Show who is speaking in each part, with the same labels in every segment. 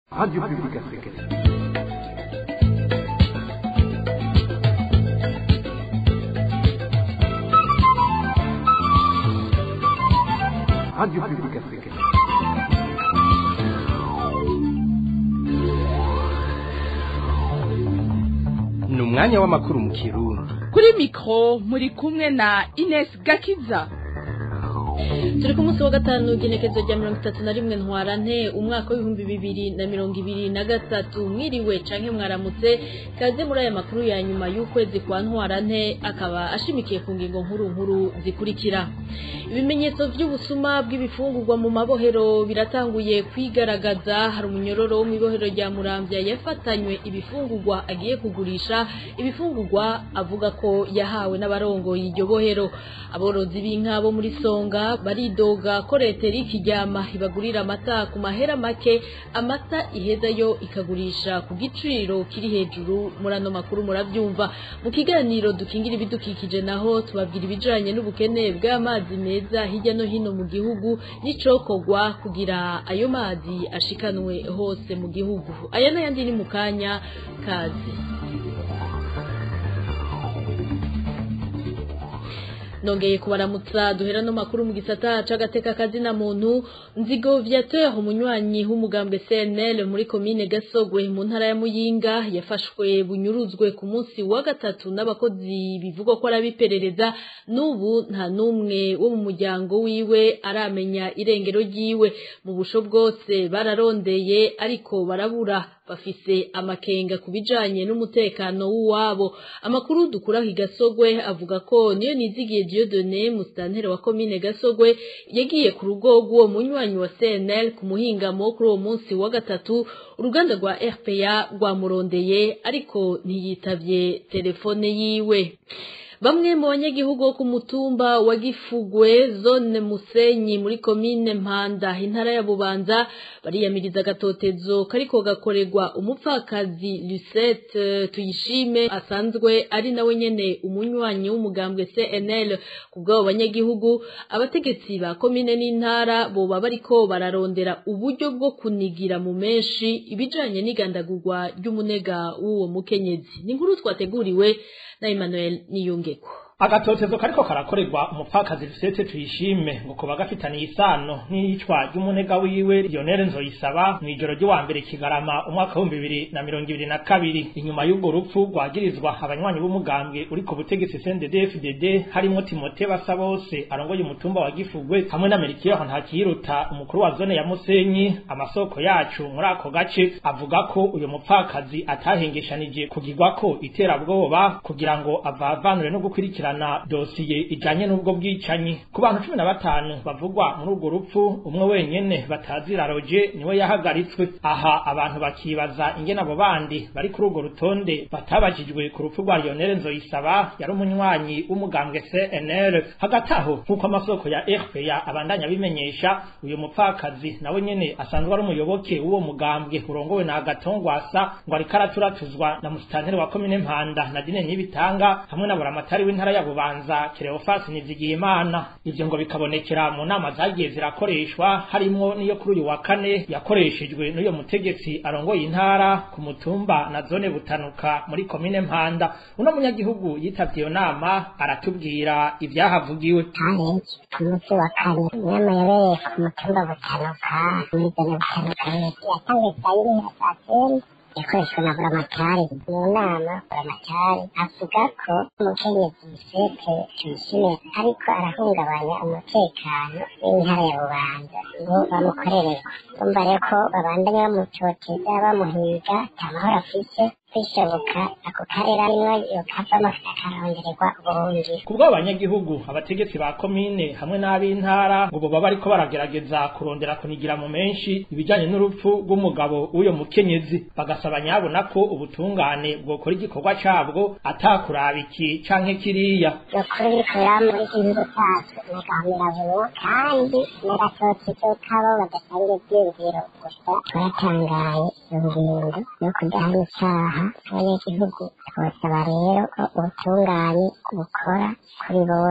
Speaker 1: Radio Publique Africaine. Radio Publique Africaine.
Speaker 2: ni umwanya w'amakuru mu kirundi
Speaker 3: kuri mikoro muri kumwe na Ines Gakiza
Speaker 4: turi ku munsi wa gatanu igenekezo rya mirongo itatu na rimwe ntwarante umwaka w'ibihumbi bibiri na mirongo ibiri na gatatu mwiriwe canke mwaramutse kaze muri aya makuru ya nyuma y'ukwezi kwa ntwarante akaba ashimikiye ku ngingo nkuru nkuru zikurikira ibimenyetso by'ubusuma bw'ibifungurwa mu mabohero biratanguye kwigaragaza hari umunyororo wo mu ibohero rya muramvya yafatanywe ibifungurwa agiye kugurisha ibifungurwa avuga ko yahawe n'abarongoye iryo bohero aborozi b'inka bo muri songa baridoga ko leta iri kijyama ibagurira amata ku mahera make amata iheza yo ikagurisha ku giciro kiri hejuru muri ano makuru murabyumva mu kiganiro dukingira ibidukikije naho tubabwira ibijanye n'ubukene bw'amazi meza hirya no hino mu gihugu n'icokogwa kugira ayo mazi ashikanwe hose mu gihugu aya n'ayandi ni mu kanya kazi nongeye kubaramutsa duhera no makuru mu gisata c'agateka kazina muntu nzigo viateur umunywanyi w'umugambwe CNL muri komine Gasogwe mu ntara ya Muyinga yafashwe bunyuruzwe ku munsi wa gatatu n'abakozi bivugwa ko arabiperereza n'ubu nta numwe wo mu muryango wiwe aramenya irengero ryiwe mu busho bwose bararondeye ariko barabura bafise amakenga ku bijanye n'umutekano w'uwabo amakuru dukura ku Gasogwe avuga ko niyo nizigiye Dieudonné mustantere wa komine Gasogwe yagiye ku rugo rw'uwo munywanyi wa CNL ku muhingamo kuri uwo munsi wa gatatu uruganda rwa RPA rwamurondeye ariko ntiyitavye telefone yiwe Bamwe mu banyagihugu bo ku mutumba wa Gifugwe zone Musenyi muri komine Mpanda intara ya Bubanza bariyamiriza gatotezo kariko gakorerwa umupfakazi Lucette tuyishime asanzwe ari nawe nyene umunywanyi w'umugambwe CNL kubwabo banyagihugu abategetsi ba komine n'intara boba bariko bararondera uburyo bwo kunigira mu menshi ibijanye n'igandagurwa ry'umunega w'uwo mukenyezi ni inkuru twateguriwe na Emmanuel Niyungeko
Speaker 5: agatotezo kariko karakorerwa umupfakazi Lucette tuyishime ngo kuba gafitaniye isano n'iyicwa ry'umunega wiwe Lionel Nzoyisaba mw'ijoro ry'uwa mbere kigarama umwaka w'ibihumbi bibiri na mirongo ibiri na kabiri inyuma y'ubwo rupfu rwagirizwa abanywanyi b'umugambwe uri ku butegetsi CNDD-FDD harimo Timote Basabose arongoye umutumba wa Gifugwe hamwe na Merikiyo Ntakiruta umukuru wa zone ya Musenyi amasoko yacu muri ako gace avuga ko uyu mupfakazi atahengeshanije kugirwako iterabwoba kugira ngo avavanure no gukurikira gukurikirana dosiye ijanye n'ubwo bwicanyi ku bantu cumi na batanu bavugwa muri urwo rupfu umwe wenyene batazira roje niwe yahagaritswe aha abantu bakibaza ingene abo bandi bari kuri urwo rutonde batabajijwe ku rupfu rwa Lionel Nzoyisaba yari umunywanyi w'umugambwe CNL hagati aho nk'uko amasoko ya RPA abandanya bimenyesha uyu mupfakazi nawe nyene asanzwe ari umuyoboke w'uwo mugambwe urongowe na Agatongwasa ngo ariko araturatuzwa na musitanteri wa komine Mpanda na Dine Nibitanga hamwe na buramatari w'intara ya Bubanza Cleophas Nizigiyimana ivyo ngo bikabonekera mu nama zagiye zirakoreshwa harimo niyo kuri uyu wa kane yakoreshejwe n'uyo mutegetsi arongoye intara ku mutumba na zone butanuka muri komine Mpanda uno munyagihugu yitavye iyo nama aratubwira ivyahavugiwe
Speaker 6: challenge ku munsi wa kane inama yabereye ku mutumba butanuka muri zone butanuka yatangiye saa yine ya saa kenda yakoreshwa na buramatari mu nama buramatari avuga ko umukenyezi Lucette tuyishime ariko arahungabanya umutekano w'intara ya bubanza ngo bamukorereko umva rero ko babandanya bamucoteza bamuhiga nta mahoro afise kwishoboka ako karere arimwo yokavamo akarondererwa ubuhungi
Speaker 5: kubwo abanyagihugu abategetsi ba komine hamwe n'ab'intara ngo boba bariko baragerageza kurondera kunigira mu menshi ibijanye n'urupfu rw'umugabo w'uyo mukenyezi bagasaba nyabona ko ubutungane bwokora igikorwa cabwo atakuraba iki canke kiriya
Speaker 6: nukuri biriko biraba muri iki gihugu cacu nagahamira vuba kandi n'agatotezo kabo badasangiye ivyiyumviro gusa turatangaye ingingo yo kudahana icaha abanyagihugu twosaba rero ko ubutungane bukora kuri bose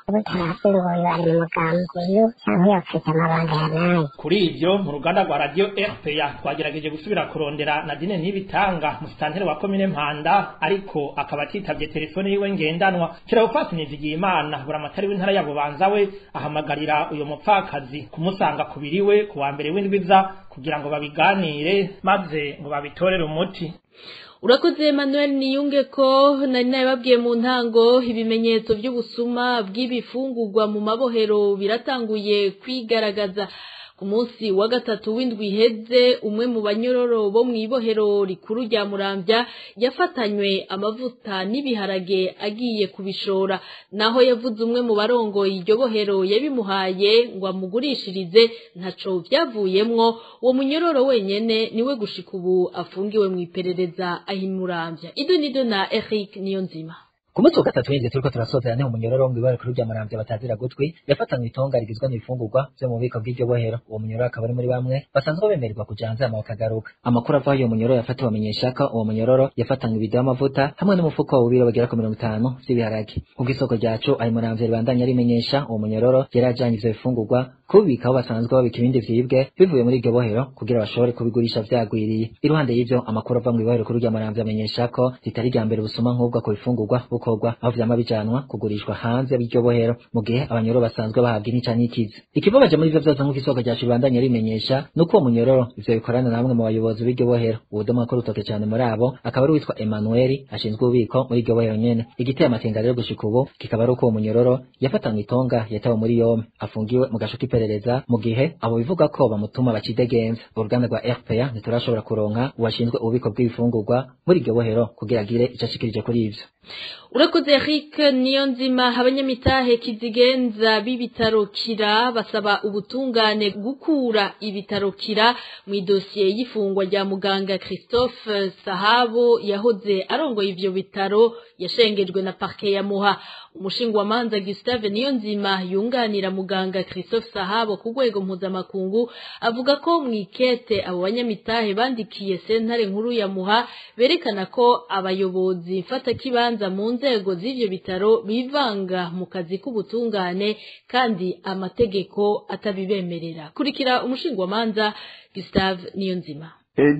Speaker 6: ubu tarazi ngo uyu ari mu mugambi uyu cyangwa uyu afite amabanga ya nayo
Speaker 5: kuri ibyo mu ruganda rwa radiyo rpa twagerageje gusubira kurondera nadine ntibitanga musitanteri wa komine mpanda ariko akaba atitabye telefone yiwe ngendanwa kirabufasi nizigiye imana buramatari w'intara ya bubanza we ahamagarira uyu mupfakazi kumusanga ku biriwe ku wa mbere w'indwiza kugira ngo babiganire maze ngo babitorere umuti
Speaker 4: urakoze Emmanuel niyunge ko nari nabibabwiye mu ntango ibimenyetso by'ubusuma bw'ibifungurwa mu mabohero biratanguye kwigaragaza ku munsi wa gatatu w'indwi iheze umwe mu banyororo bo mu ibohero rikuru rya murambya yafatanywe amavuta n'ibiharage agiye kubishora naho yavuze umwe mu barongoye iryo bohero yabimuhaye ngo amugurishirize ntaco byavuyemwo uwo munyororo wenyene niwe gushika ubu afungiwe mu iperereza ahimurambya ido nido na Eric Niyonzima
Speaker 7: ku munsi wa gatatu w'inzu turiko turasozera niho umunyororo wo mw'ibara kuri rya maramvya batazira gutwi yafatanywe itonga rigizwe n'ibifungurwa vyo mu bubiko bw'iryo bohero uwo munyororo akaba ari muri bamwe basanzwe bemererwa kuja hanze hama bakagaruka amakuru avaho iyo munyororo yafatiwe amenyesha ko uwo munyororo yafatanywe ibido y'amavuta hamwe n'umufuko w'ubiro bagera ku mirongo itanu vy'ibiharage kubwo isoko ryacu ayo maramvya ribandanya rimenyesha uwo munyororo yari ajanye ivyo bifungurwa kubibika aho basanzwe babika ibindi vyibwe bivuye muri iryo bohero kugira bashobore kubigurisha vyagwiriye iruhande y'ivyo amakuru ava mw'ibohero kuri rya maramvya amenyesha ko ritari rya mbere busuma nk'ubwo ku bifungurwa bukorwa aho vyama bijanwa kugurishwa hanze y'iryo bohero mu gihe abanyororo basanzwe bahabwa intica n'ikizi ikibabaje muri ivyo vyose nk'uko isoko ryacu ribandanya rimenyesha nuko uwo munyororo ivyo bikorana na bamwe mu bayobozi b'iryo bohero uwudoma ko rutoke cane muri abo akaba ari uwitwa Emmanuel ashinzwe ububiko muri iryo bohero nyene igiteye amakenga rero gushika ubu kikaba ari uko uwo munyororo yafatanywe itonga yatawe muri yompe afungiwe mu gasho k'iperereza mu gihe abo bivuga ko bamutuma bacidegenza uruganda rwa RPA ntiturashobora kuronka uwashinzwe ububiko bw'ibifungurwa muri iryo bohero kugira agire ico ashikirije kuri ivyo
Speaker 4: urakoze Eric Niyonzima abanyamitahe kizigenza b'ibitaro kira basaba ubutungane gukura ibitaro kira mu idosiye y'ifungwa rya muganga Christophe Sahabo yahoze arongoye ivyo bitaro yashengejwe na parke ya Muha umushingwa manza Gustave Niyonzima yunganira muganga Christophe Sahabo ku rwego mpuzamakungu avuga ko mu ikete abo banyamitahe bandikiye sentare nkuru ya Muha berekana ko abayobozi mfata kibanza mu nzego z'ivyo bitaro bivanga mu kazi k'ubutungane kandi amategeko atabibemerera kurikira umushingwamanza Gustave Niyonzima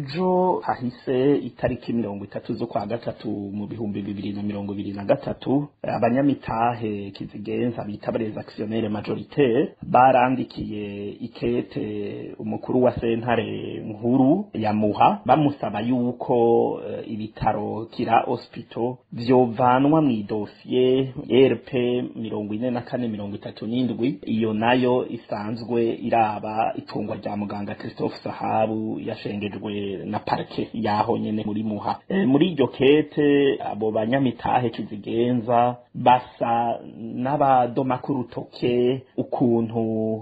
Speaker 8: ejo hahise itariki mirongo itatu zo kwa gatatu mu bihumbi bibiri na mirongo ibiri na gatatu abanyamitahe kizigenza bita les actionnaires majoritaires barandikiye ikete umukuru wa sentare nkuru ya muha bamusaba yuko uh, ibitaro kira hospital vyovanwa mu idosiye rp mirongo ine na kane mirongo itatu n'indwi iyo nayo isanzwe iraba itungwa rya muganga christophe sahabu yashengejwe na parike yaho nyene muri muha e, muri iryo kete abo banyamitahe kizigenza basa n'abadoma k'urutoke ukuntu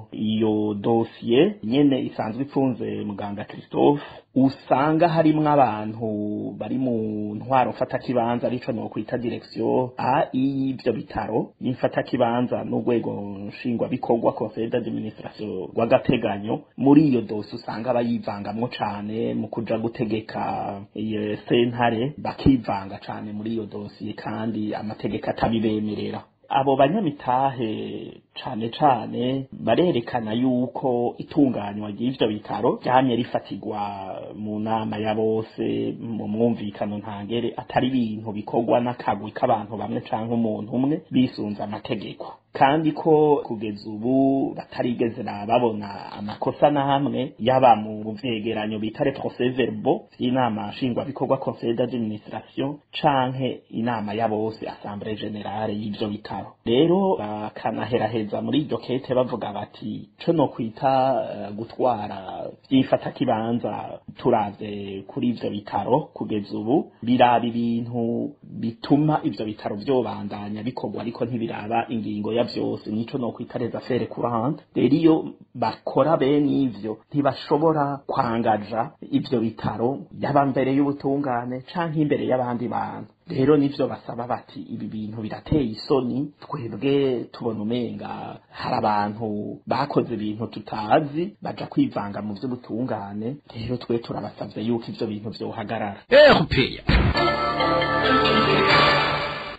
Speaker 8: iyo dosiye nyene isanzwe ifunze muganga christophe usanga harimwo abantu bari mu ntwaro mfatakibanza arico nokwita direction a y'ivyo bitaro y'imfatakibanza n'urwego nshingwabikorwa conseil d'administration rw'agateganyo muri iyo dosi usanga bayivangamwo cane mu kuja gutegeka iyo sentare bakivanga cane muri iyo dosiye kandi amategeko atabibemerera abo banyamitahe cane cane barerekana yuko itunganywa ry'ivyo bitaro ryamye rifatirwa mu nama ya bose mu mwumvikano ntangere atari ibintu bikorwa n'akagwi k'abantu bamwe canke umuntu umwe bisunze amategeko kandi ko kugeza ubu batarigeze babona amakosa na hamwe yaba mu vyegeranyo bita les procès verbaux vy'inama nshingwabikorwa conseil d'administration canke inama ya bose assemblée générale y'ivyo bitaro rero bakanaheraheza muri iryo kete bavuga bati co no kwita uh, gutwara vyifata kibanza turavye kuri ivyo bitaro kugeza ubu biraba ibintu bituma ivyo bitaro vyobandanya bikorwa ariko ntibiraba ingingo ya vyose nico no kwita les affaires courantes rero iyo bakora bene ivyo ntibashobora kwangaja ivyo bitaro yaba mbere y'ubutungane canke imbere y'abandi bantu rero nivyo basaba bati ibi bintu birateye isoni twebwe tubona umenga hari abantu bakoze ibintu tutazi baja kwivanga mu vy'ubutungane rero twe turabasavye yuko ivyo bintu vyohagarara
Speaker 2: RPA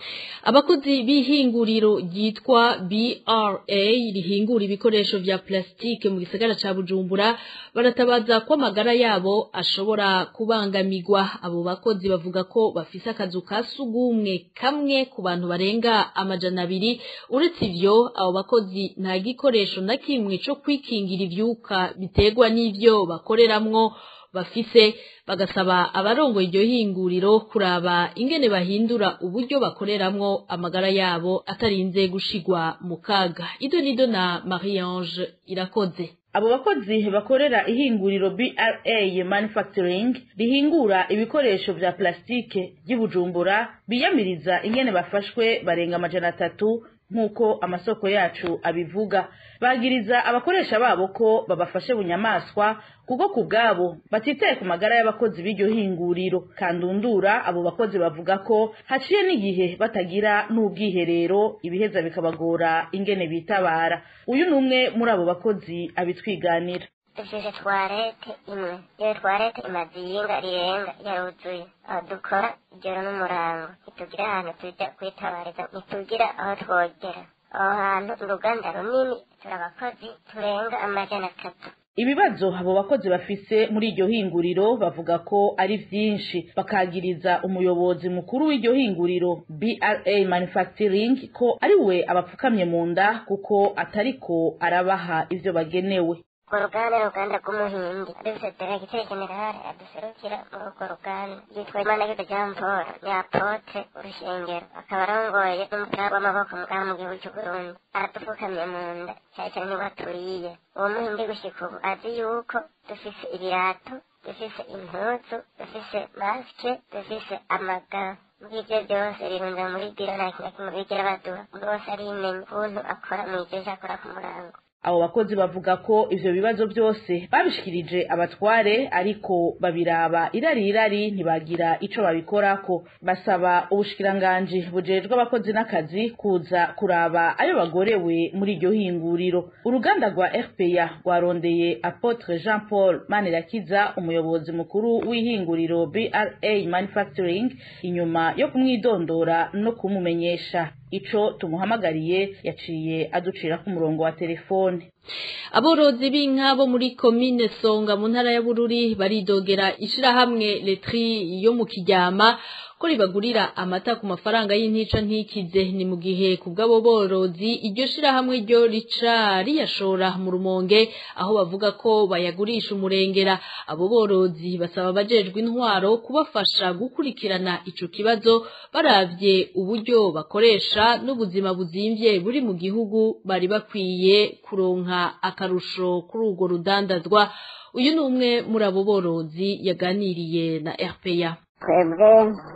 Speaker 4: abakozi b'ihinguriro ryitwa BRA rihingura ibikoresho vya plastike mu gisagara ca Bujumbura baratabaza ko amagara yabo ashobora kubangamirwa abo bakozi bavuga ko bafise akazu ka sugumwe kamwe ku bantu barenga amajana abiri uretse ivyo abo bakozi nta gikoresho na kimwe co kwikingira ivyuka biterwa n'ivyo bakoreramwo bafise bagasaba abarongoye iryo hinguriro kuraba ingene bahindura uburyo bakoreramwo amagara yabo atarinze gushigwa mu kaga ido nido na Marie Ange irakoze
Speaker 9: abo bakozi bakorera ihinguriro BRA Manufacturing rihingura ibikoresho vya plastike by'Ibujumbura biyamiriza ingene bafashwe barenga amajana atatu nk'uko amasoko yacu abivuga bagiriza abakoresha babo ko babafashe bunyamaswa kuko ku bwabo batitaye ku magara y'abakozi b'iryo hinguriro kandundura abo bakozi bavuga ko haciye n'igihe batagira n'ubwiherero ibiheza bikabagora ingene bitabara uyu ni umwe muri abo bakozi abitwiganira
Speaker 6: dufise twarete imwe iyo twarete imaze iyinga rirenga yaruzuye aho dukora ijoro n'umurango ntitugira ahantu tujya kwitabariza ntitugira aho twogera aho hantu uruganda runini turi abakozi turenga amajana atatu
Speaker 9: ibibazo abo bakozi bafise muri iryo hinguriro bavuga ko ari vyinshi bakagiriza umuyobozi mukuru w'iryo hinguriro BRA Manufacturing ko ari we abapfukamye mu nda kuko atariko arabaha ivyo bagenewe
Speaker 6: urwo ruganda ni uruganda rw'umuhindi dufite diregiteri generale aduserukira muri urwo ruganda yitwa imanagirwa jean paul ni apotre urushengero akaba arongoye n'umupira w'amaboko mugana mu gihugu cy'u burundi aradupfukamye mu nda cyane cyane niba turiye uwo muhindi gushika ubu azi yuko dufise ibirato dufise impuzu dufise masike dufise amagara muri ibyo byose birunze muri biro nta kintu na kimwe bigera baduha bose arimenya ukuntu akora mu ivyo akora ku murango
Speaker 9: abo bakozi bavuga ko ivyo bibazo byose babishikirije abatware ariko babiraba irari irari ntibagira ico babikorako basaba ubushikiranganji bujejwe abakozi n'akazi kuza kuraba ayo bagorewe muri iryo hinguriro uruganda rwa RPA rwarondeye Apotre Jean Paul Manirakiza umuyobozi mukuru w'ihinguriro BRA Manufacturing inyuma yo kumwidondora no kumumenyesha ico tumuhamagariye yaciye aducira ku murongo wa telefone
Speaker 4: aborozi b'inka bo muri komine songa mu ntara ya bururi baridogera ishirahamwe letri yo mu kiryama ko ribagurira amata ku mafaranga y'intica ntikize ni mu gihe ku bw'abo borozi iryo shirahamwe ryo rica riyashora mu rumonge aho bavuga ko bayagurisha umurengera abo borozi basaba abajejwe intwaro kubafasha gukurikirana ico kibazo baravye uburyo bakoresha n'ubuzima buzimvye buri mu gihugu bari bakwiye kuronka akarusho kuri urwo rudandazwa uyu ni umwe muri abo borozi yaganiriye na RPA
Speaker 6: twebwe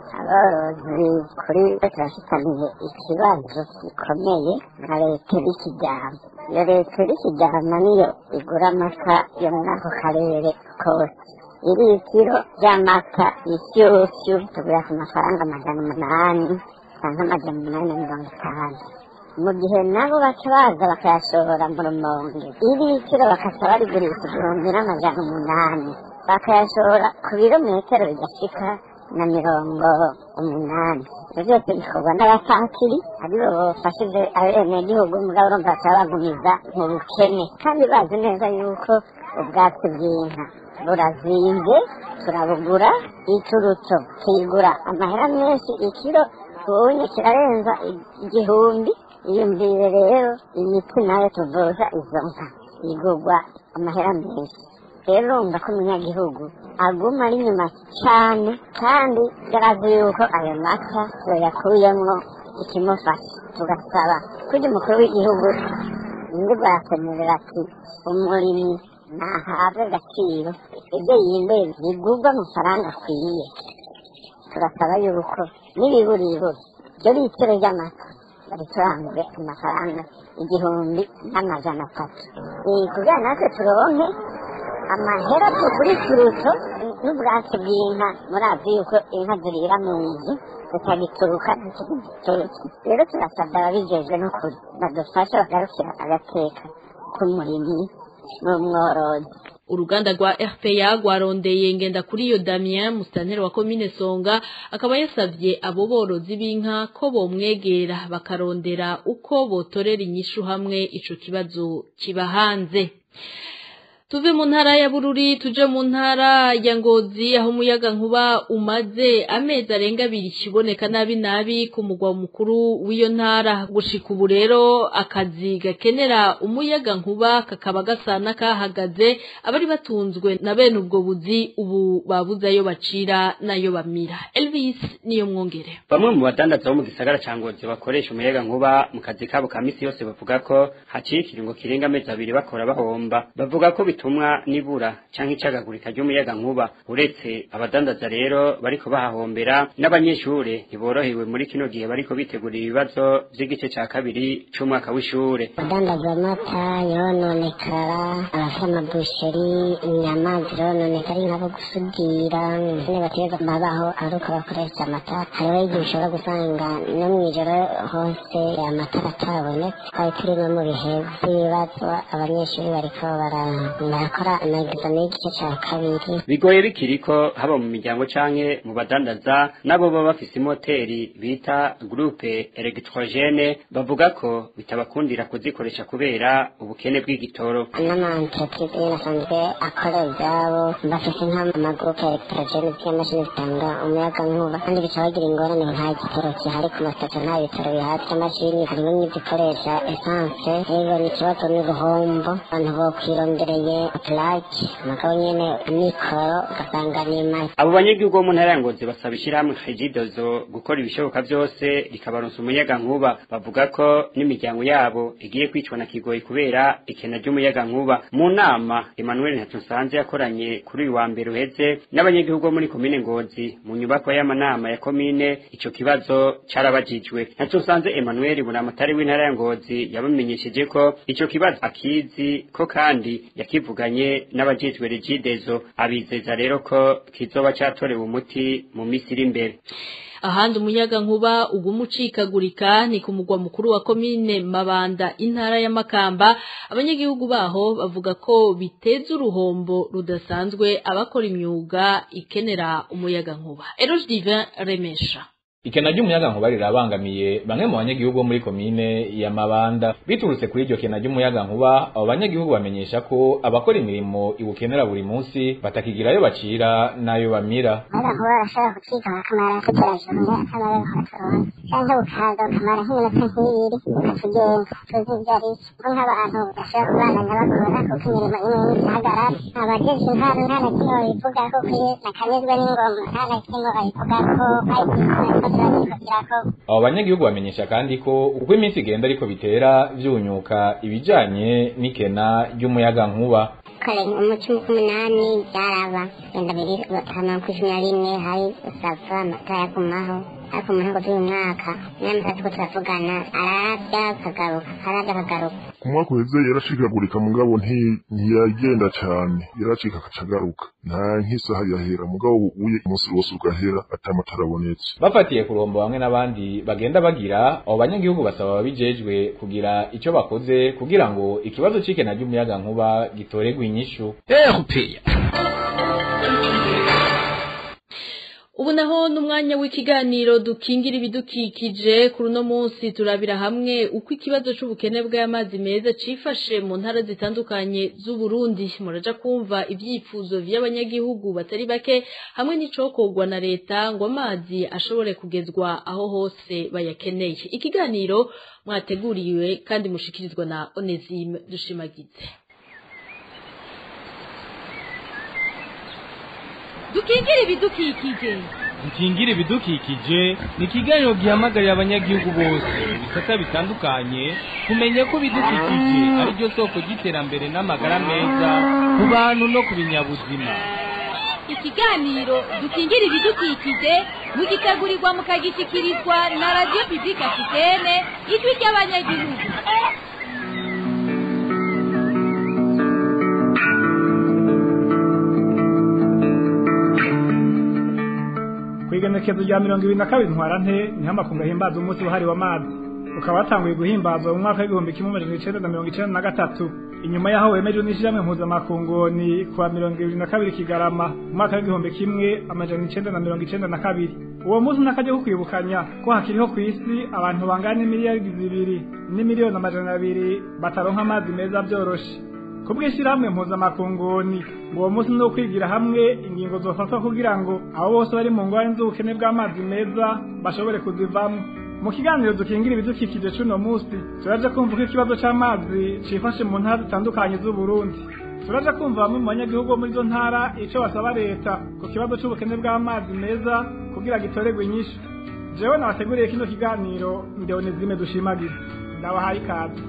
Speaker 6: aborozi kuri turashikamiye ikibazo gikomeye na leta y'ikijyama iyo leta y'ikijyama niyo igura amata yo muri ako karere kose iri ikiro ry'amata ishyushyu tugura ku mafaranga magana umunani cyangwa amajana umunani na mirongo itanu mu gihe nabo baca baza bakayashora mu rumonge iri ikiro bakaca barigurisha igihumbi n'amajana umunani bakayashora ku birometero bidashika na mirongo umunani ibyo byose bikorwa n'abapatiri aribo bafashije abenegihugu mugabo urumva bakaba bagumiza mu bukene kandi bazi neza yuko ubwatsi bw'inka burazinze turabugura iturutso kigura amahera menshi ikiro ubunye kirarenza igihumbi iyumvire rero imiti nayo tuvuza izo nka igurwa amahera menshi rero urumva ko umunyagihugu aguma ari inyuma cyane kandi yarazi yuko ayo mata yakuyemwo ikimufasha tugasaba kujya umukuru w'igihugu indi barasemerera ati umurimyi ntahabwe agaciro ibyo yimbuye bigurwa amafaranga akwiye turasaba yuko n'ibiburiburi byo biciro ry'amata bariturangure amafaranga igihumbi n'amajana atatu kugira natwe turonke amahera tugura ikiruto n'ubwatsi bw'inka murazi yuko inka zirira mu nzu zitagituruka ntitugituruke rero turasabwa ababijejwe n'ukuri badufashe bagarukira agateka k'umurimyi n'umworozi
Speaker 4: uruganda rwa RPA rwarondeye ngenda kuri iyo Damien musitanteri wa komine Songa akaba yasavye abo borozi b'inka ko bomwegera bakarondera uko botorera inyishu hamwe ico kibazo kiba hanze tuve mu ntara ya bururi tuje mu ntara ya ngozi aho umuyaga nkuba umaze amezi arenga abiri kiboneka nabi nabi ku mugwa mukuru w'iyo ntara gushika ubu rero akazi gakenera umuyaga nkuba kakaba gasa n'akahagaze abari batunzwe na bene ubwo buzi ubu babuze ayo bacira n'ayo bamira elvis niyo mwongere
Speaker 10: bamwe mu badandaza bo mu gisagara ca ngozi bakoresha umuyaga nkuba mu kazi kabo ka misi yose bavuga ko haciye ikiringo kirenga amezi abiri bakora bahomba bavuga ko bitumwa nibura canke icagagurika ry'umuyaga nkuba uretse abadandaza rero bariko bahahombera n'abanyeshure ntiborohewe muri kino gihe bariko bitegurira ibibazo vy'igice ca kabiri c'umwaka w'ishure
Speaker 6: abadandaza amata yononekara abafite amabusheri inyama zirononekara inka bo gusudira nyene bategeza babaho ari uko bakoresha amata hariho igihe ushobora gusanga no mw'ijoro hose amatara atabonetse twari turi no mu bihe vy'ibibazo abanyeshuri bariko barakora amagizamo y'igice ca kabiri
Speaker 10: bigoye bikiriko haba mu miryango canke mu badandaza nabo baba bafise imoteri bita groupe electrogene bavuga ko bitabakundira kuzikoresha kubera ubukene bw'igitoro
Speaker 6: n'amaentreprise nyene asanzwe akora ivyabo bafise nk'amagurupe electrogene z'imashini zitanga umuyaga nkuba kandi bica bagira ingorane nta gitoro kihari ku masitasiyo nta bitoro bihari vy'amashini harimo n'izikoresha esanse rero ni ikibazo n'uruhombo abantu bokwirondereye plage mugabo nyene mikoro ugasanga ni make
Speaker 10: abo banyagihugu bo mu ntara ya ngozi basaba ishirahamwe regidozo gukora ibishoboka vyose rikabaronsa umuyaga nkuba bavuga ko n'imiryango yabo igiye kwicwa na kigoyi kubera ikena ry'umuyaga nkuba mu nama emmanuel ntatusanze yakoranye kuri uyu wa mbere uheze n'abanyagihugu bo muri komine ngozi mu nyubako y'amanama ya komine ico kibazo carabajijwe ntatusanze emmanuel buramatari w'intara ya ngozi yabamenyesheje ko ico kibazo akizi ko kandi yakivuganye n'abajejwe regidezo abizeza rero ko kizoba catorewe umuti mu misi iri imbere
Speaker 4: ahandi umuyaga nkuba uguma ucikagurika ni ku mugwa mukuru wa komine mabanda intara ya makamba abanyagihugu baho bavuga ko biteza uruhombo rudasanzwe abakora imyuga ikenera umuyaga nkuba eroge divin remesha
Speaker 11: ikena ry'umuyaga nkuba rirabangamiye bamwe mu banyagihugu bo muri komine ya Mabanda biturutse kuri iryo kena ry'umuyaga nkuba abo banyagihugu bamenyesha ko abakora imirimo iwukenera buri munsi batakigira ayo bacira n'ayo bamira
Speaker 6: umuyaga nkuba urashobora gucika bakamara tugerajuru akamara nk'abatoroni canke bukaza ukamara nk'iminota nk'ibiri ukatugenda tuzi ivyo ari ko nk'abantu bashobora kubandanya bakora kuko imirimo imwe imwe ihagarara abajejwe intara nta na kimwe babivuga ko kuri nakanyuzwe n'ingoma nta na kimwe babivuga ko ari
Speaker 11: abo banyagihugu bamenyesha kandi ko uko iminsi igenda ariko bitera vyunyuka ibijanye n'ikena ry'umuyaga nkuba
Speaker 6: kare mu cumi k'umunani byaraba wenda biri batanu ku cumi na rimwe hari usava amata yagumaho ariko mu ntango z'uyu mwaka n'amasatu ko turavugana ararabya akagaruka ararabya akagaruka
Speaker 12: ku mwaka uheze yarashikagurika mugabo ntiyagenda cane yaracika akacagaruka nta nk'isaha yahera mugabo uye umunsi wose ugahera atamatara abonetse
Speaker 11: bafatiye ku ruhombo bamwe n'abandi bagenda bagira abo banyagihugu basaba ababijejwe kugira ico bakoze kugira ngo ikibazo c'ikena ry'umuyaga nkuba gitoregwe inyishu
Speaker 4: ubu naho n'umwanya w'ikiganiro dukingira ibidukikije kuri uno munsi turabira hamwe uko ikibazo c'ubukene bw'amazi meza cifashe mu ntara zitandukanye z'u Burundi muraja kumva ivyifuzo vy'abanyagihugu batari bake hamwe n'icokorwa na leta ngo amazi ashobore kugezwa aho hose bayakeneye ikiganiro mwateguriwe kandi mushikirizwa na Onesime Dushimagize
Speaker 3: dukingire ibidukikije
Speaker 2: dukingire ibidukikije ni ikiganiro gihamagarira abanyagihugu bose ibisata bitandukanye kumenya ko ibidukikije ari ryo soko ry'iterambere n'amagara meza ku bantu no ku binyabuzima
Speaker 3: ikiganiro dukingire ibidukikije mugitegurirwa mukagishyikirizwa na radiyo pibulike afitene ijwi ry'abanyagihugu
Speaker 5: kwigenekezo rya mirongo ibiri na kabiri ntwarante niho amakungu ahimbaza umunsi wahariwe amazi
Speaker 13: ukaba watanguye guhimbazwa mu mwaka w'igihumbi kimwe amajana icenda na mirongo icenda na gatatu inyuma yaho wemejwe n'ishyirahamwe mpuzamakungu ni kuwa mirongo ibiri na kabiri kigarama mu mwaka w'igihumbi kimwe amajana icenda na mirongo icenda na kabiri uwo munsi n'akajya ko kwibukanya ko hakiriho ku isi abantu bangana n'imiliyaridi zibiri n'imiliyoni amajana abiri bataronka amazi meza byoroshe ku bw'ishyirahamwe mpuzamakunguni uwo munsi ni ukwigira hamwe ingingo zofatwa kugira ngo abo bose bari mu ngorane z'ubukene bw'amazi meza bashobore kuzivamo mu kiganiro dukingira ibidukikije c'uno munsi turaje kumva ko ikibazo c'amazi cifashe mu ntara zitandukanye z'uburundi turaje kumva bamwe mu banyagihugu bo muri izo ntara ico basaba leta ku kibazo c'ubukene bw'amazi meza kugira gitorerwe inyishu jewe nabateguriye kino kiganiro ndeonezime dushimagiza ndabahaye ikaze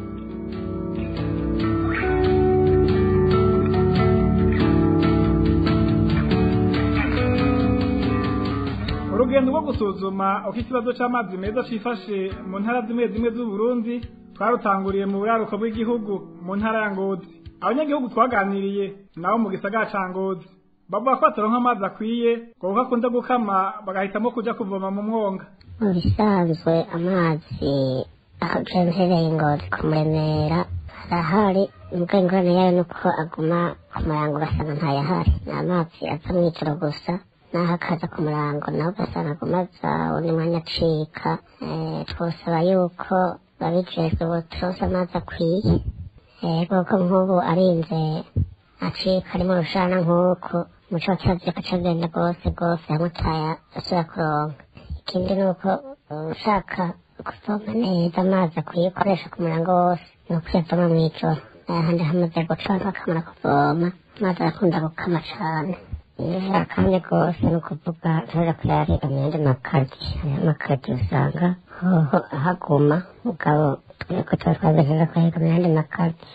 Speaker 13: urugendo rwo gusuzuma uko ikibazo c'amazi meza cifashe mu ntara zimwe zimwe z'uburundi twarutanguriye mu buraruko bw'igihugu mu ntara ya ngozi abanyagihugu twaganiriye nabo mu gisagara ca ngozi bavuga ko bataronka amazi akwiye ngo kuko akunda gukama bagahitamo kuja kuvoma mu mwonga
Speaker 6: mu bisanzwe amazi aho mpereye ngozi kumuremera arahari ubwo ingorane yayo ni uko aguma ku murango ugasanga ntayahari ni amazi aza mw'ijoro gusa naho akaza ku murango naho ugasanga aguma aza undi mwanya acika twosaba yuko babijejwe boturonse amazi akwiye kuko nk'ubu arinze acika ari mu rushana nk'uko umuco wa kibazo akacagenda rwose rwose hamwe utayasubira kuronka ikindi ni uko ushaka kuvoma neza amazi akwiye gukoresha ku murango wose ni ukuyavoma mw'ijoro ahandi hamaze gucanka akamara kuvoma amazi arakunda gukama cane neza kandi rwose ni ukuvuga ntuja kuyarira mu yandi makaryi hariho amakaryi usanga hoho ahaguma mugabo twebwe tuba twagejeje kuyahiga mu yandi makaryi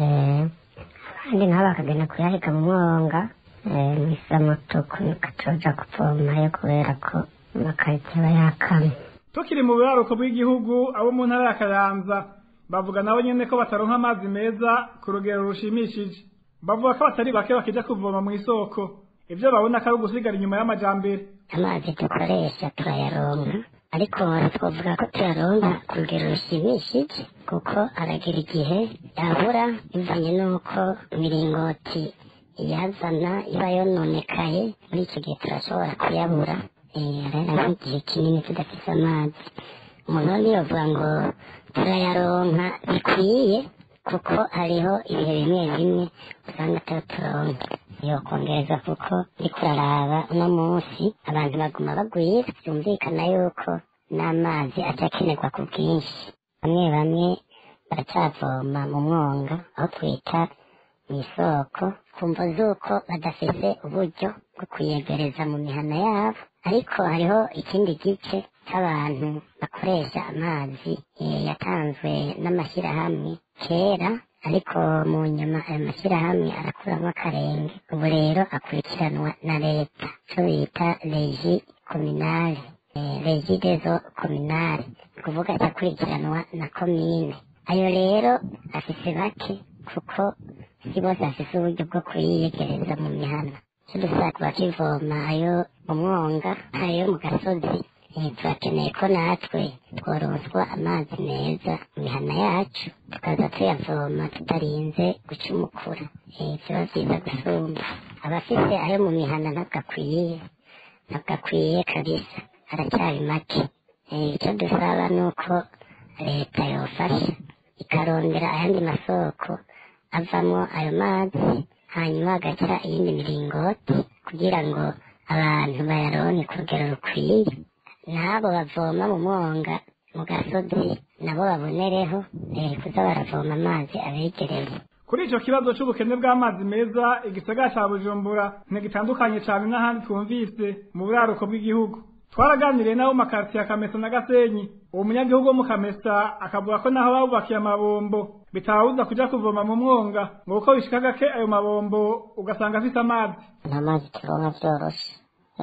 Speaker 6: abandi nabo bakagenda kuyahiga mu mwonga mw'isamutuku katuja kuvomayo kubera ko amakaryi aba yakamye
Speaker 13: tukiri mu buraruko bw'igihugu abo mu ntara ya kayanza bavuga nabo nyene ko bataronka amazi meza ku rugero rushimishije bavuga ko batari bake bakija kuvoma mu isoko ivyo babona ko ari ugusigara inyuma y'amajambere
Speaker 6: amazi dukoresha turayaronka ariko twavuga ko tuyaronka ku rugero rushimishije kuko aragira igihe yabura bivanye n'uko imiringoti iyazana iba yononekaye muri icyo gihe turashobora kuyabura rero nk'igihe kinini tudafise amazi umuntu niyovuga ngo turayaronka bikwiye kuko hariho ibihe bimwe bimwe usanga tutaturonka yokongereza kuko uriko uraraba uno munsi abantu baguma bagwira byumvikana yuko n'amazi acakenerwa ku bwinshi bamwe bamwe baracavoma mu mwonga aho twita mu isoko kumva z'uko badafise uburyo bwo kuyegereza mu mihana yabo ariko hariho ikindi gice c'abantu bakoresha amazi yatanzwe n'amashyirahamwe kera ariko mu nyuma ayo mashyirahamwe arakuramo akarenge ubu rero akurikiranwa na leta co bita regi kominali regi dezo kominali ni kuvuga akurikiranwa na komine ayo rero afise bake kuko si bose bafise uburyo bwo kuyiyegereza mu mihana co dusaba bakivoma ayo mu mwonga ayo mu gasozi turakeneye ko natwe tworonswa amazi meza mu mihana yacu tukaza tuyavoma tutarinze gucumukura biba byiza gusumba abafise ayo mu mihana ntabwo akwiye ntabwo akwiye kabisa aracyari make icyo dusaba ni uko leta yofasha ikarondera ayandi masoko avamo ayo mazi hanyuma hagaca iyindi miringoti kugira ngo abantu bayaronke ku rugero rukwiye n'abo bavoma mu mwonga mu gasozi nabo babonereho kuza baravoma amazi abegereye
Speaker 13: kuri ico kibazo c'ubukene bw'amazi meza igisagara ca bujumbura ntigitandukanye cane n'ahandi twumvise mu buraruko bw'igihugu twaraganiriye nabo makartiye ya kamesa na gasenyi uwo munyagihugu wo mu kamesa akavuga ko naho babubakiye amabombo bitababuza kuja kuvoma mu mwonga ngo kuko bishika gake ayo mabombo ugasanga afise amazi
Speaker 6: nta mazi turonka vyoroshe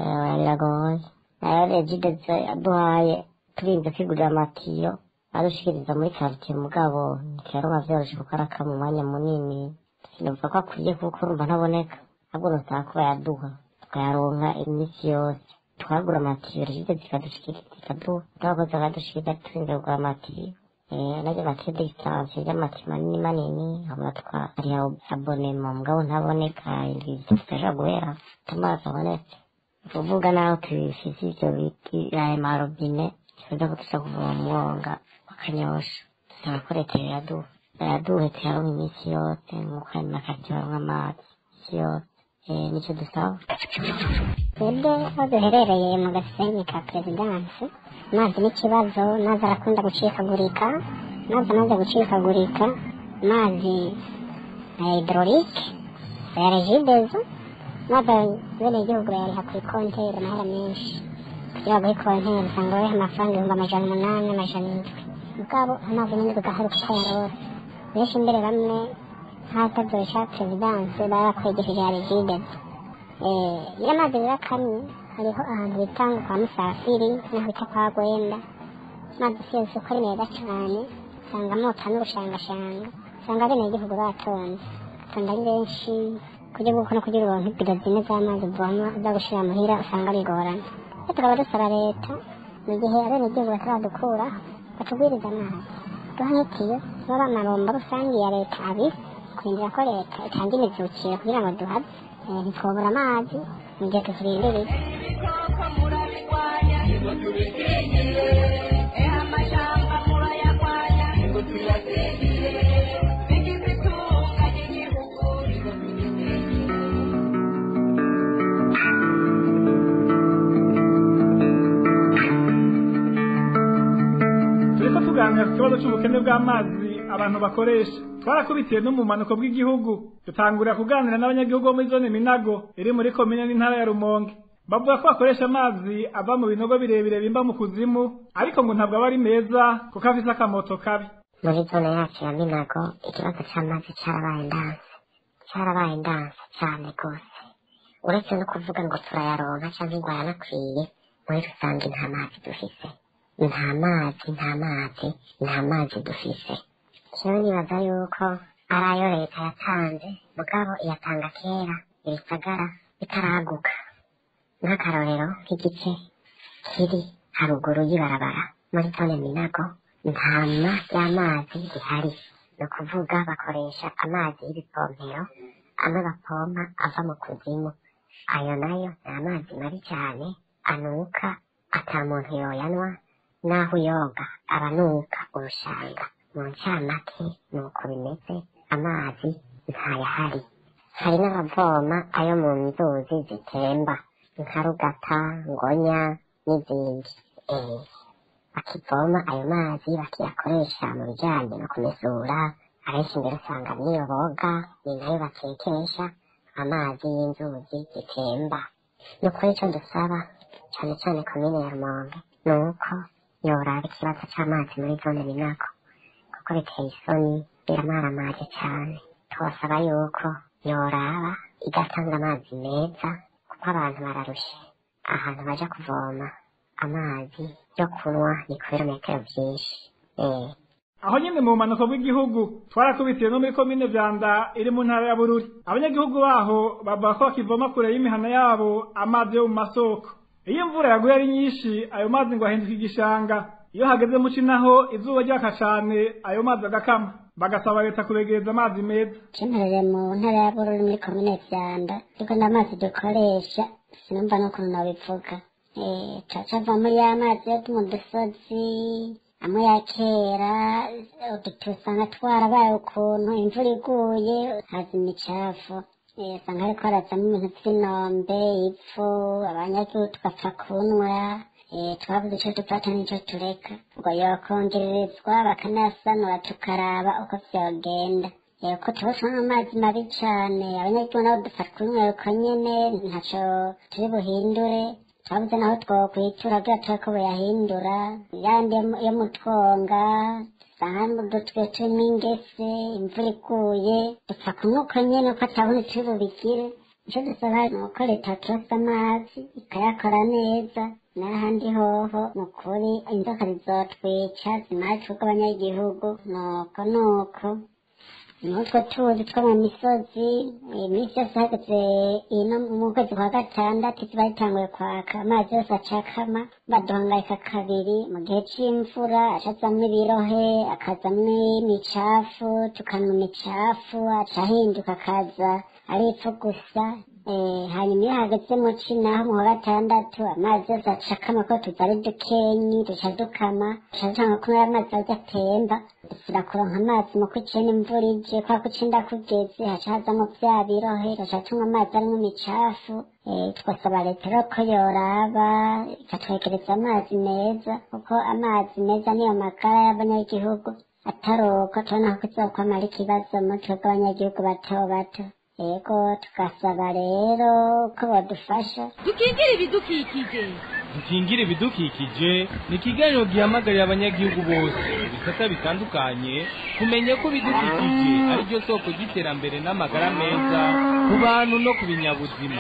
Speaker 6: biragoye nayo regidezo yaduhaye turinze kwigurira amatiyo adushikiriza muri karitiye mugabo ntikaronka vyoroshe kuko araka mu mwanya munini sinovuga ko akwiye kuko urumva ntaboneka ahubwo nusaba ko bayaduha tukayaronka iminsi yose twagura amatiyo regide zikadushikiriza ikaduha n'abakozi bakadushikiriza turinze kugura amatiyo nabyo bati distance by'amati manini manini amatwa ari abonema mugabo ntaboneka indwi zitaja guhera amazi abonetse kuvuga naho tubifise ivyo biti ayo marobine tuza kutuza kuvoma umwonga wakanyosha dusaba ko leta iraduha iraduhe tuyaronka iminsi yose nk'uko hari n'akazi baronka amazi isi yose nicyo dusaba
Speaker 14: twebwe aho duherereye mu gasenyi ka perezidansi amazi n'ikibazo amazi arakunda gucikagurika amazi amaze gucikagurika amazi ya hidororike ya regidezo amazi bene igihugu bayariha kuri konteri amahera menshi kugira ngo konteri usanga bariha amafaranga ibihumbi amajana umunani amajana indwi mugabo amazi nyine bigaharuka uko yarose benshi mbere bamwe nk'atazoresha perezidansi barakwegesheje ya regidezo iyo amazi rero akamye hariho ahantu bita ngo kwa musafiri n'aho bita kwa gwenda amazi si yose uko ari meza cyane usanga amota n'ubushangashanga usanga bene igihugu batonze batonda ari benshi kugira ngo no kugira uronke ibido zine z'amazi uvoma uza gushira muhira usanga bigorana rero tukaba dusaba leta mu gihe abene igihugu bataradukura batugwiriza amazi duha nk'ikiyo baba amabombo rusange ya leta abiri kurindira ko leta itanga imizukiro kugira ngo duhaze ntitwobura amazi mu gihe tukirindiriye
Speaker 13: turiko tuganira ku kibazo c'ubukene bw'amazi abantu bakoresha twarakubitiye no mu manuko bw'igihugu dutangurira kuganira n'abanyagihugu bo muri zone minago iri muri komine n'intara ya rumonge bavuga ko bakoresha amazi ava mu binogo birebire bimba mu kuzimu ariko ngo ntabwo aba ari meza kuko afise akamoto kabi
Speaker 14: muri zone yacu ya minago ikibazo c'amazi carabaye ndanse carabaye ndanse cane rwose uretse no kuvuga ngo turayaronka canke ngo ayanakwiye muri rusange nta mazi dufise nta mazi nta mazi nta mazi dufise jewe nibaza yuko ari ayo leta yatanze mugabo iyatanga kera ibisagara bitaraguka nk'akarorero nk'igice kiri haruguru y'ibarabara muri zone minago ntama y'amazi rihari ni ukuvuga bakoresha amazi y'ibipompero amwe bapompa ava mu kuzimu ayo nayo ni amazi mabi cyane anuka ata muntu yoyanwa naho uyoga abanuka urushanga mu ncamake ni uko bimeze amazi ntayahari hari n'abavoma ayo mu nzuzi zitemba nka rugata ngonya n'izindi eh bakivoma ayo mazi bakiyakoresha mu bijyanye no kumesura abenshi mbere usanga niyo boga ni nayo batekesha amazi y'inzuzi zitemba ni ukuri icyo dusaba cyane cyane komine ya rumonge ni uko yoraba ikibazo cy'amazi muri zone minago kuko biteye isoni biramaramaje cyane tubasaba yuko yoraba igatanga amazi meza kuko abantu bararushe ahantu baja kuvoma amazi yo kunywa ni ku birometero byinshi eh
Speaker 13: aho nyine mu bumanuko bw'igihugu twarakubitiye no muri komine vyanda iri mu ntara ya bururi abanyagihugu baho bavuga ko bakivoma kure y'imihana yabo amazi yo mu masoko iyo imvura yaguye ari nyinshi ayo mazi ngo ahinduka igishanga iyo hageze muci naho izuba ryaka cane ayo mazi agakama bagasaba leta kubegereza amazi meza
Speaker 14: cyemerere mu ntara ya bururi muri komine vyanda ariko n'amazi dukoresha sinumva n'ukuntu nabivuga eh cacava muri ya mazi yo mu dusozi amwe ya kera uduti usanga twarabaye ukuntu imvura iguye haza imicafu Eh, usanga hariko harazamo ibintu vy'inombe ivu abanyagihugu tugapfa kunywa eh, twabuze ico dufata n'ico tureka ngo yokongererezwa bakanasanura tukaraba uko vyogenda Eh, uko tubasanga amazi mabi cane abanyagihugu nabo dupfa kunywa uko nyene ntaco turi buhindure twabuze naho twokwitura kugira tube ko buyahindura yandi yo- yo mu twonga usanga udutwe turimo ingese imvura iguye dupfa kunywa uko nyene uko atabona turi bubigire ico dusaba ni uko leta turosa amazi ikayakora neza n'ahandi hoho ni ukuri inzoka zizotwica zimara twebwe abanyagihugu nuko nuko
Speaker 6: n'utwo tuzi two mu misozi iminsi yose hageze ino mu kwezi kwa gatandatu ziba zitanguye kwaka amazi yose acakama baduhangayika kabiri mu gihe c'imvura acazamwo ibirohe akazamwo imicafu tukanywa imicafu aca ahinduka akaza ari ipfu gusa Eh, hanyuma iyo hageze mu ci naho mu wa gatandatu amazi yose acakama ko tuza ari dukenyi duca dukama duca dutanga kumwe amazi aza atemba dusubira kuronka amazi mu kwiciye n'imvura ije kwa kucinda kugeze haca hazamwo vya birohe duca tunywa amazi arimwo imicafu Eh, twasaba leta rero ko yoraba ikatwegereza amazi meza kuko amazi meza niyo magara y'abanyagihugu ataruko tubona ko kizokwama ari ikibazo mu twebwe abanyagihugu bato bato ego tugasaba rero ko badufasha
Speaker 3: dukingire ibidukikije
Speaker 2: dukingire ibidukikije ni ikiganiro gihamagarira abanyagihugu bose mu bisata bitandukanye kumenya ko ibidukikije ari ryo soko ry'iterambere n'amagara meza ku bantu no ku binyabuzima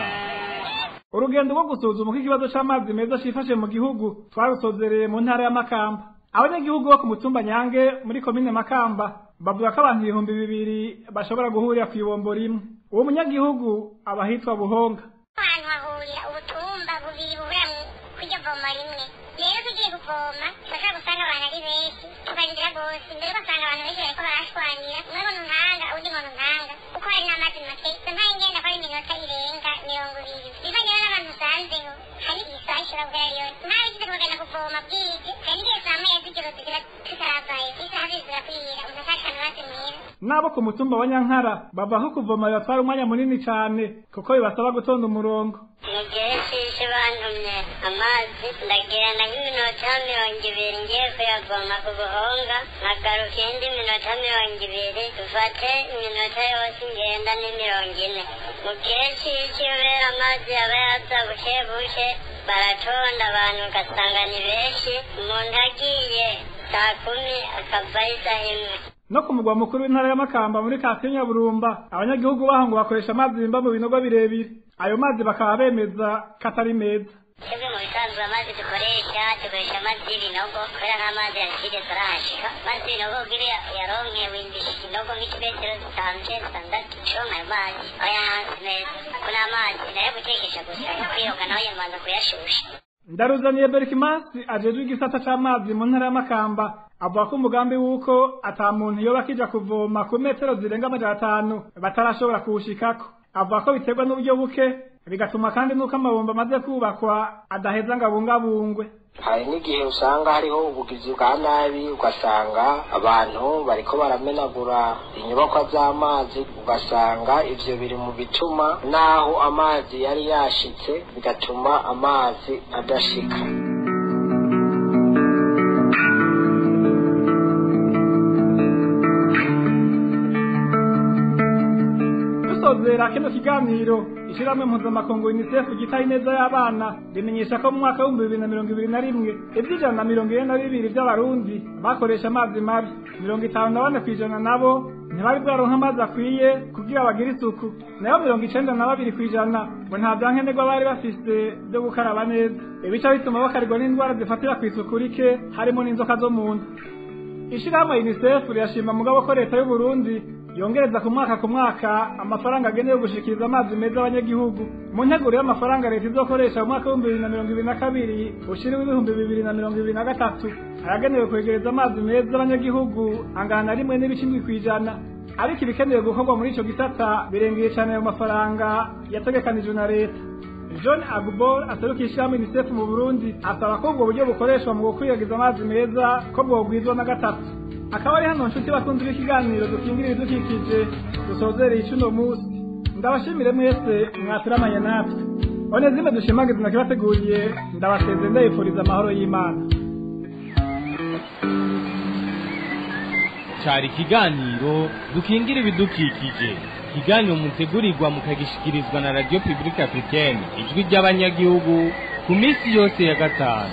Speaker 13: urugendo rwo gusuzuma uko ikibazo c'amazi meza cifashe mu gihugu twarusozereye mu ntara ya makamba abanyagihugu bo ku mutumba nyange muri komine makamba bavuga ko abantu ibihumbi bibiri bashobora guhurira kw'ibombo rimwe uwo munyagihugu aba ahitwa buhonga
Speaker 15: ahantu hahurira ubutumba bubiri buhura kw'iryo voma rimwe rero tugiye kuvoma turashobora gusanga abantu ari benshi tukarindira rwose mbere ugasanga abantu benshi bariko barashwanira umwe ngo ntanga undi ngo ntanga kuko hari n'amazi make izo ntaye ngenda ko ari iminota irenga mirongo ibiri bivanye rero n'abantu usanzeho hari isaha ishobora guhera yose ntawe ugize kugenda kuvoma bwije hari n'igihe saa moya z'ijoro tugira tutaravayo isaha ziri zirakwira umuntu ashakana amazi meza
Speaker 13: n'abo ku mutumba wa nyankara bava ko kuvoma bibatwara umwanya munini cane kuko bibasaba gutonda umurongo
Speaker 15: mu gihe cy'isi bantumye amazi ndagenda nk'iminota mirongo ibiri ngiye kuyavoma ku buhonga nkagaruka indi minota mirongo ibiri dufate iminota yose ngenda ni mirongo ine mu gihe cy'isi kubera amazi yaba yaza buke buke baratonda abantu ugasanga ni benshi umuntu agiye saa kumi akavayo isaha imwe
Speaker 13: no ku mugwa mukuru w'intara ya makamba muri kasiyo nyaburumba abanyagihugu baho ngo bakoresha amazi bimba mu binogo birebire ayo mazi bakaba bemeza ko atari meza
Speaker 15: twebwe mu bisanzwe amazi dukoresha dukoresha amazi y'ibinogo kubera nk'amazi ya kide turahashika amazi y'ibinogo kugira yaronke windisha ikinogo nk'ikimetero zitanu canke zitandatu uronka ayo mazi aba yahanze neza ko n'amazi nayo gutekesha gusa kwiyoga naho yamanza kuyashusha
Speaker 13: ndaruzaniye berikimasi ajejwe igisata c'amazi mu ntara ya makamba avuga ko umugambi w'uko ata muntu yoba akija kuvoma ku metero zirenga amajana atanu batarashobora kuwushikako avuga ko biterwa n'uburyo buke bigatuma kandi n'uko amabomba amaze kubakwa adaheza ngo abungabungwe
Speaker 16: hari n'igihe usanga hariho ubugizi bwa nabi ugasanga abantu bariko baramenagura inyubakwa z'amazi ugasanga ivyo biri mu bituma naho amazi yari yashitse bigatuma amazi adashika
Speaker 13: dusozera kino kiganiro ishirahamwe mpuzamakungu unicef gitaye ineza y'abana rimenyesha ko mu mwaka w'ibihumbi bibiri na mirongo ibiri na rimwe ivy'ijana na mirongo ine na bibiri vy'abarundi bakoresha amazi mabi mirongo itanu na bane kw'ijana nabo ntibari bwaronka amazi akwiye kugira bagire isuku nayo mirongo icenda na babiri kw'ijana ngo nta vyankenerwa bari bafise vyo gukaraba neza ibica bituma bakarirwa n'indwara zifatira kw'isuku rike harimo n'inzoka zo mu nda ishirahamwe unicef rirashima mugabo ko leta y'uburundi yongereza ku mwaka ku mwaka amafaranga agenewe gushikiriza amazi meza abanyagihugu mu nteguro y'amafaranga leta izokoresha mu mwaka w'ibihumbi bibiri na mirongo ibiri na kabiri ushiriwe ibihumbi bibiri na mirongo ibiri na gatatu ayagenewe kwegereza amazi meza abanyagihugu angana na rimwe n'ibice indwi kw'ijana ariko ibikenewe gukorwa muri ico gisata birengeye cane ayo mafaranga yategekanijwe na leta john agbor aseruka ishirahamwe unicef mu burundi asaba ko ubwo buryo bukoreshwa mu gukwiragiza amazi meza ko bwogwizwa na gatatu akaba ari hano nshuti bakunzi b'ikiganiro dukingira ibidukikije dusozereye icuno musi ndabashimire mwese mwaturamanye natwe one zimwe dushimagiza nakibateguriye ndabaseze ndayifuriza amahoro y'imana
Speaker 2: cari ikiganiro dukingira ibidukikije ikiganiro mutegurirwa mukagishikirizwa na radio publique africaine ijwi ry'abanyagihugu ku minsi yose ya gatanu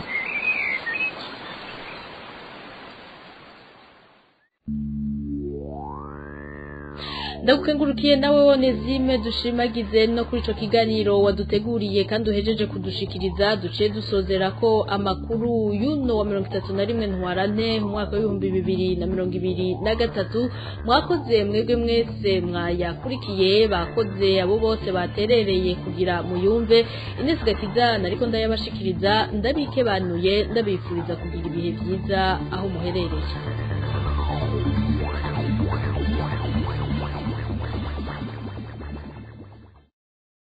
Speaker 4: ndagukengurukiye nawe wonezime dushimagize no kuri ico kiganiro waduteguriye kandi uhejeje kudushikiriza duciye dusozera ko amakuru y'uno wa mirongo itatu na rimwe ntwarante mu mwaka w'ibihumbi bibiri na mirongo ibiri na gatatu mwakoze mwebwe mwese mwayakurikiye bakoze abo bose baterereye kugira muyumve Ines Gakiza nariko ndayabashikiriza ndabikebanuye ndabifuriza kugira ibihe byiza aho muherereye